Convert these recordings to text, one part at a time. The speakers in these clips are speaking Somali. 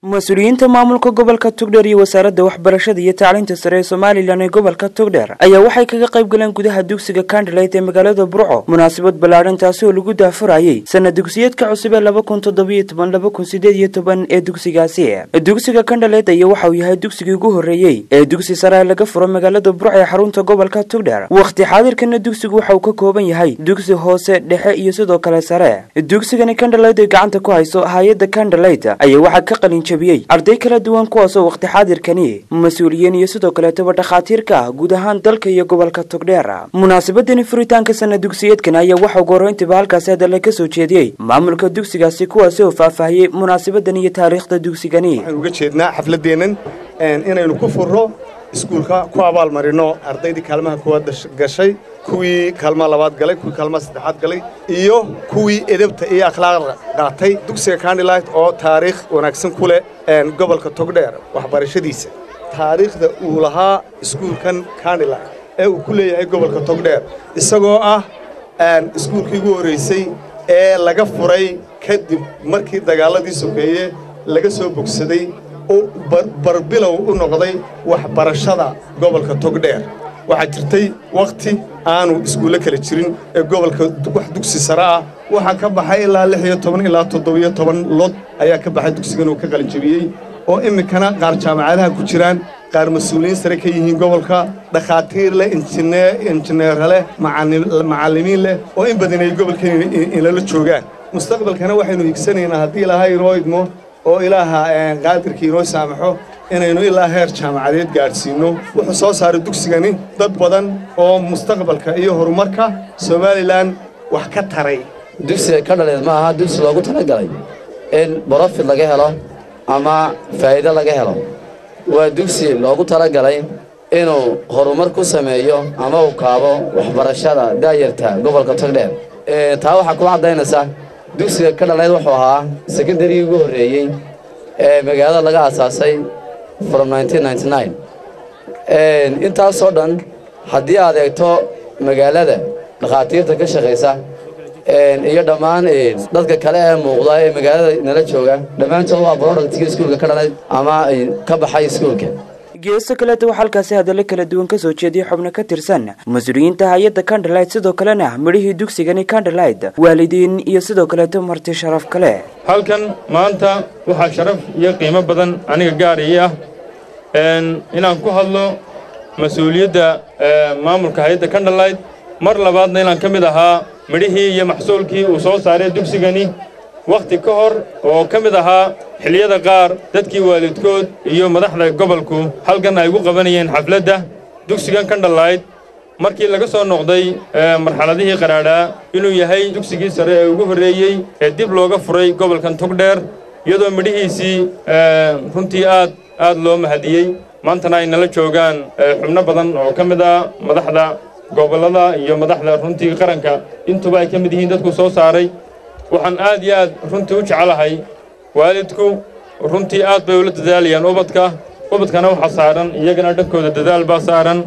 mas-uuliyiinta maamulka gobolka togdheer iyo wasaaradda waxbarashada iyo tacliinta sare ee somalilan ee gobolka togdheer ayaa waxay kaga qayb galeen gudaha dugsiga kandaleyt ee magaalada burco munaasabad ballaadhan taasi oo lagu daafurayay sana dugsiyeedka cusub ee laba kun toddobiyo toban laba kun sideed iyo toban ee dugsigaasi dugsiga kandaleyt ayaa waxa uu yahay dugsigii ugu horreeyey ee dugsi sare laga furo magaalada burco ee xarunta gobolka togdheer wakhti xaadirkana dugsigu waxa uu ka kooban yahay dugsi hoose dhexe iyo sidoo kale sare dugsigani kandaleyt ay gacanta ku hayso hay-adda kandaleyt ayaa waxaa ka qalin arday kala duwan kuwaasoo wakhti xaadirkani mas-uuliyiin iyo sidoo kaleetaba dhakhaatiirka ah guud ahaan dalka iyo gobolka togdheer munaasabadani furitaanka sana dugsiyeedkan ayaa waxa ugu horreyntiba halkaasi hadalla ka soo jeediyey maamulka dugsigaasi kuwaasi oo faahfaahiyey munaasabadan iyo taariikhda dugsigani waxaan uga jeednaa xafladeennan inaynu ku furro iskuulka ku abaalmarino ardaydii kaalmaha koowaad gashay kuwii kaalmaha labaad galay kuwii kaalmaha saddexaad galay iyo kuwii edabta iyo akhlaaqda qaatay dugsiga kandilite oo taariikh wanaagsan ku leh gobolka togdheer waxbarashadiisa taariikhda uu lahaa iskuulkan kandilite ee uu ku leeyahay gobolka togdheer isagoo ah iskuulkii ugu horraysay ee laga furay kadib markii dagaalladii sokeeye laga soo bogsaday oo barbilow u noqday waxbarashada gobolka togdheer waxaa jirtay wakhti aanu iskuulle kala jirin ee gobolka wax dugsi sare ah waxaa ka baxay ilaa lix iyo toban ilaa toddobiyo toban lod ayaa ka baxay dugsigan uu ka qalinjabiyey oo iminkana qaar jaamacadaha ku jiraan qaar mas-uuliyiin sare ka yihiin gobolka dhakhaatiir leh injineera leh macallimiin leh oo in badan ay gobolkan inala joogaan mustaqbalkana waxaynu higsanaynaa haddii ilaahay inoo idmo oo ilaaha qaadirkii inoo saamaxo inaynu ilaa heer jaamacadeed gaadhsiinno wuxuu soo saaray dugsigani dad badan oo mustaqbalka iyo horumarka somalilan wax ka taray dugsiga ka dhaleed ma aha dugsi loogu talagalay in borofit laga helo ama faa'iido laga helo waa dugsi loogu talagalay inuu horumar ku sameeyo ama uu kaabo waxbarashada daayarta gobolka togdheer taa waxaa kula caddaynaysa dugsiga ka dhaleed wuxuu ahaa sekondarigii ugu horreeyey ee magaalada laga aasaasay from intaasoo dhan haddii aad eegto magaalada dhakhaatiirta ka shaqaysa iyo dhammaan dadka kale ee muuqda ee magaalada nala jooga dhammaantood waa brodhactga iskuulka ka dhalayd ama ka baxay iskuulka geeso kaleeta waxaa halkaasi hadallo kala duwan ka soo jeediyey xubno ka tirsan mas-uuliyiinta hay-adda kandalite sidoo kalena midhihii dugsigani kandalite waalidiin iyo sidoo kaleeto marti sharaf kale halkan maanta waxaa sharaf iyo qiimo badan aniga gaar ii ah inaan ku hadlo mas-uuliyadda maamulka hay-adda kandalite mar labaadna inaan ka mid ahaa midhihii iyo maxsuulkii uu soo saaray dugsigani wakhti ka hor oo ka mid ahaa xilliyada qaar dadkii waalidkood iyo madaxda gobolku halkan ay ugu qabanayeen xafladda dugsigan kandhalayd markii laga soo noqday marxaladihii qaraadhaa inuu yahay dugsigii sare ee ugu horreeyey ee dib looga furay gobolkan togdheer iyadoo midhihiisii runtii aad aad loo mahadiyey maantana ay nala joogaan xubno badan oo ka mid ah madaxda gobollada iyo madaxda runtii qaranka intuba ay ka mid yihiin dadku soo saaray waxaan aad iyo aad runtii u jecelahay waalidku runtii aad bay ula dadaalayaan ubadka ubadkana waxaa saaran iyagana dhankooda dadaal baa saaran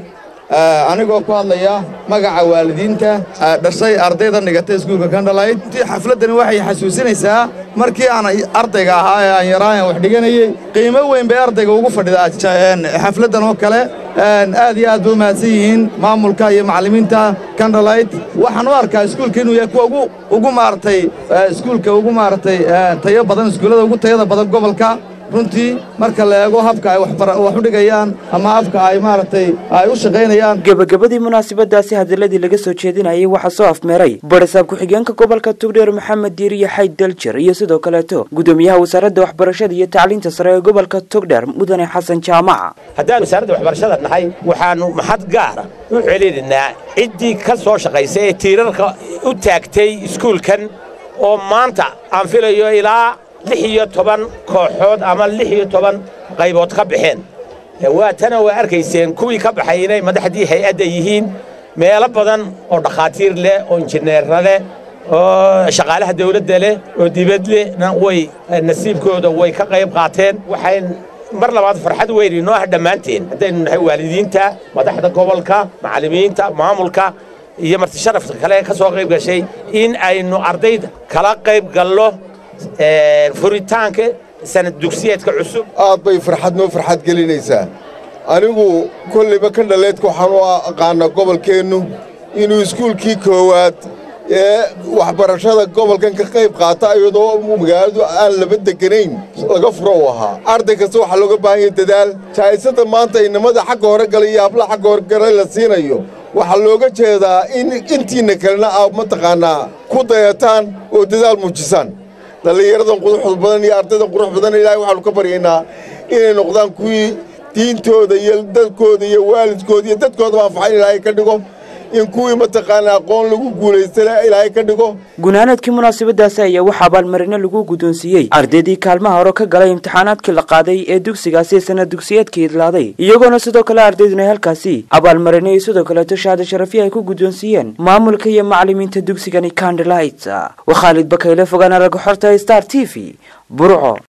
anigoo ku hadlaya magaca waalidiinta dhashay ardayda dhigatay iskuulka kandhalayt runtii xafladdani waxay xasuusinaysaa markii aan ardayga ahaa ee aan yaraayan wax dhiganayey qiimo weyn bay ardayga ugu fadhidaa xafladdan oo kale aad iyo aad bay u mahadsan yihiin maamulka iyo macallimiinta kandhalayt waxaan u arkaa iskuulka inuu yahay kuwa ugu maaragtay iskuulka ugu maaragtay tayo badan iskuullada ugu tayada badan gobolka runtii marka la eego habka ay wax u dhigayaan ama habka ay maaragtay ay u shaqaynayaan gebagabadii munaasabadaasi hadaladii laga soo jeedinayay waxaa soo afmeeray barisaab ku-xigeenka gobolka togdheer maxamed diiriye xayd daljer iyo sidoo kaleeto gudoomiyaha wasaaradda waxbarashada iyo tacliinta sare ee gobolka togdheer mudane xasan jaamaca haddaan wasaaradda waxbarashada nahay waxaannu maxad gaara u celinaynaa ciddii ka soo shaqaysa ee tiirarka u taagtay iskuulkan oo maanta aan filayo ilaa lix iyo toban kooxood ama lix iyo toban qaybood ka baxeen waatana waa arkayseen kuwii ka baxay inay madaxdii hay-adda yihiin meelo badan oo dhakhaatiir leh oo injineerra leh oo shaqaalaha dawladda leh oo dibad lehna way nasiibkooda way ka qayb qaateen waxay mar labaad farxad weyn inoo ah dhammaanteen haddaynu nahay waalidiinta madaxda gobolka macallimiinta maamulka iyo marti sharafka kale ka soo qayb gashay in aynu ardayda kala qayb gallo furitaanka sanad dugsiyeedka cusub aad bay farxad noo farxad gelinaysaa anigu kollayba ka dhaleedka waxaan u aqaanaa gobolkeennu inuu iskuulkii koowaad ee waxbarashada gobolkan ka qayb qaata iyadoo magaaladu aan laba deganayn laga furo u ahaa arday kasta waxaa looga baahan yahay dadaal jaa'isada maanta inamada xagga hore galay iyo habla xagga hore galay la siinayo waxaa looga jeedaa in intiinna kalena aad mataqaannaa ku dayataan oo dadaal muujisaan dhallinyaradan quruxda badan iyo ardaydan qurux badan ilaahay waxaanu ka baryaynaa inay noqdaan kuwii diintooda iyo dadkooda iyo waalidkooda iyo dadkoodaba anfaxan ilaahay ka dhigo in kuwii mataqaanaa aqoon lagu guulaystana ilaahay ka dhigo gunaanadkii munaasabadaasi ayaa waxaa abaalmarino lagu guddoonsiiyey ardaydii kaalmaha hore ka galay imtixaanaadkii la qaaday ee dugsigaasi sanad dugsiyeedkii idlaaday iyagoona sidoo kale ardayduna halkaasi abaalmarino iyo sidoo kaleeto shahaado sharafiya ay ku guddoonsiiyeen maamulka iyo macallimiinta dugsigani candlelight waa khaalid bakayle fogaana laga xorta star t v burco